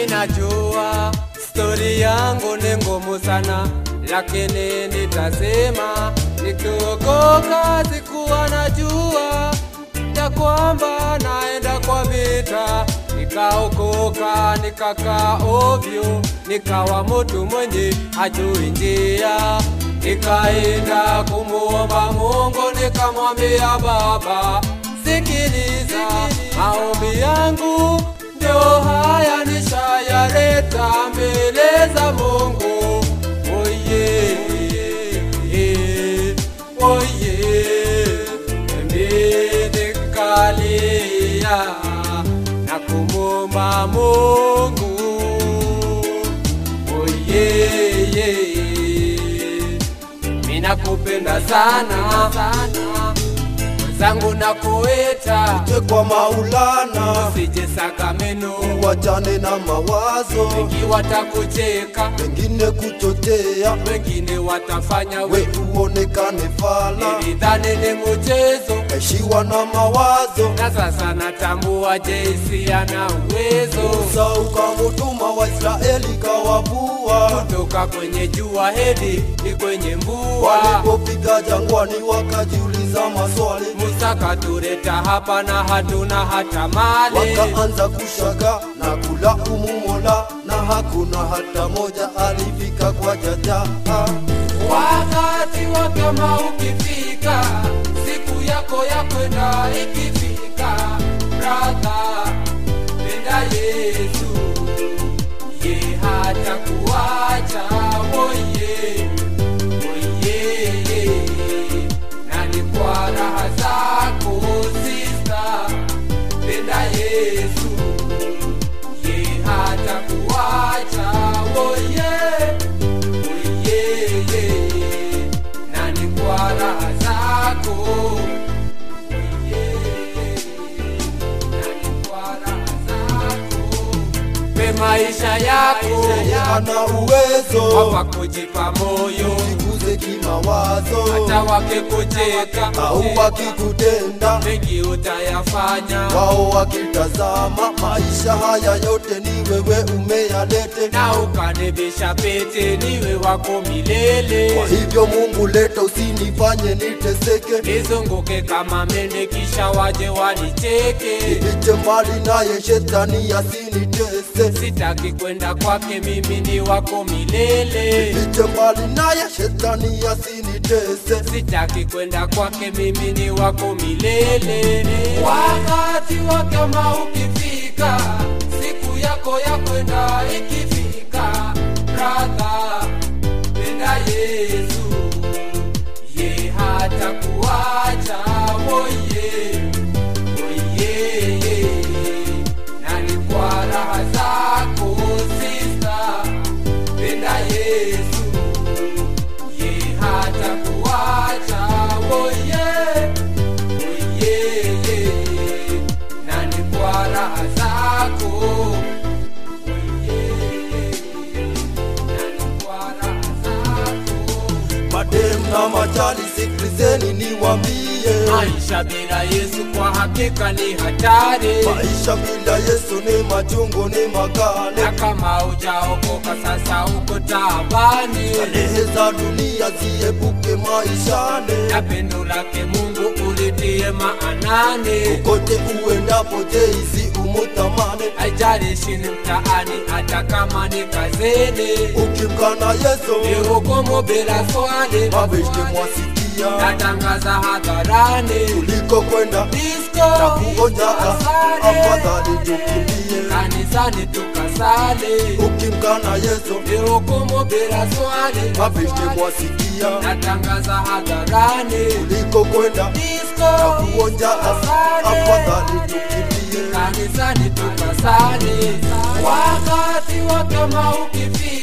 Minajua stori yangu ni ngumu sana, lakini nitasema nikiokoka. Sikuwa najua ya kwamba naenda kwa vita, nikaokoka, nikakaa ovyo, nikawa mtu mwenye hajui njia. Nikaenda kumuomba Mungu, nikamwambia Baba, sikiliza maombi yangu, ndio haya nishayaleta mbele za Mungu. Oye, oye, mimi nikalia na kumwomba Mungu. Oye, mimi nakupenda sana sana, mwenzangu nakuita, Je, kwa Maulana usije Sakameno, wachane na mawazo wengi watakucheka, wengine kuchotea, wengine watafanya we we uonekane fala, nilidhani ni mchezo, eshiwa na mawazo na sasa natambua Jesi ana uwezo Musa ukamutuma Waisraeli kawavua, kutoka kwenye jua hedi ni kwenye mvua. walipofika jangwani wakajiuliza maswali, Musa katuleta hapa na hatuna hata mali, wakaanza kushaga na kulaumu Mola, na hakuna hata moja alifika kwa jaja. wakati wa kama ukifika, siku yako ya kwenda ikifika, brother, penda Yesu, ye hata kuacha oye, oye, na ni kwa raha zako sister, penda Yesu, ye hata kuacha oye Oyeye, na ni kwa raha zako. Oyeye, na ni kwa raha zako. Pe maisha yako Ana uwezo wapa kujipa moyo, jikuze kimawazo, hata wakikucheka au wakikutenda mengi utayafanya, wao wakitazama maisha haya yote ni wewe umeyalete. na ukanibisha pete niwe wako milele. Kwa hivyo Mungu, leta usinifanye niteseke, nizunguke kama mende kisha waje wanicheke. nifiche mbali naye shetani asinitese, Sitaki kwenda kwake, mimi ni wako milele. nifiche mbali naye shetani asinitese. Sitaki kwenda kwake, mimi ni wako milele. Wakati wa kama ukifika, siku yako ya kwenda ikifika, brother, penda Yesu, ye hata kuacha oye, oye, na ni kwa raha zako sister, penda Yesu ye hata kuacha oye oye na ni kwa raha zako oye na ni kwa raha zako Madem na machali, sikilizeni niwambie, maisha bila Yesu kwa hakika ni hatari maisha bila Yesu ni machungu, ni makali. na kama ujaokoka sasa uko taabani Starehe za dunia ziepuke maishani, na pendo lake Mungu ulitie maanani kote uendapo Jeizi umutamani. haijalishi ni mtaani hata kama ni kazini Ukimkana Yesu ni hukumu bila swali mabeshte mwasikia, natangaza hadharani kuliko kwenda disco na kuonja, asali. afadhali tukimbie. kanisani tukasali Ukimkana Yesu ni hukumu bila swali mabeshte mwasikia, natangaza hadharani kuliko kwenda disco na kuonja, asali. afadhali tukimbie. kanisani tukasali wakati wa kama ukifika